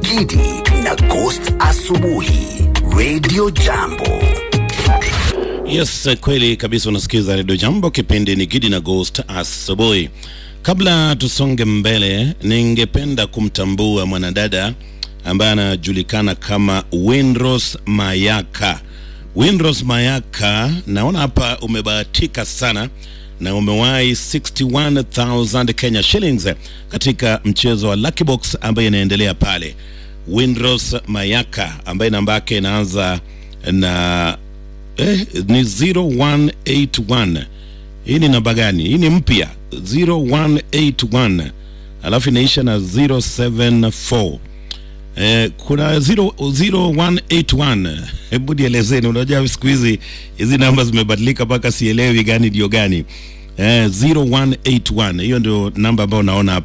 Gidi na Ghost Asubuhi Radio Jambo. Yes, kweli kabisa. Unasikiza redio Jambo, kipindi ni Gidi na Ghost asubuhi. Kabla tusonge mbele, ningependa kumtambua mwanadada ambaye anajulikana kama Windrose Mayaka. Windrose Mayaka, naona hapa umebahatika sana na umewahi 61000 Kenya shillings katika mchezo wa Lucky Box ambaye inaendelea pale. Windrose Mayaka ambaye namba yake inaanza na eh, ni 0181 hii ni namba gani hii ni mpya 0181 alafu inaisha na 074 eh, kuna 0, 0181 hebu nielezeni unajua siku hizi hizi namba zimebadilika mpaka sielewi gani ndio gani eh, 0181 hiyo ndio namba ambayo unaona hapa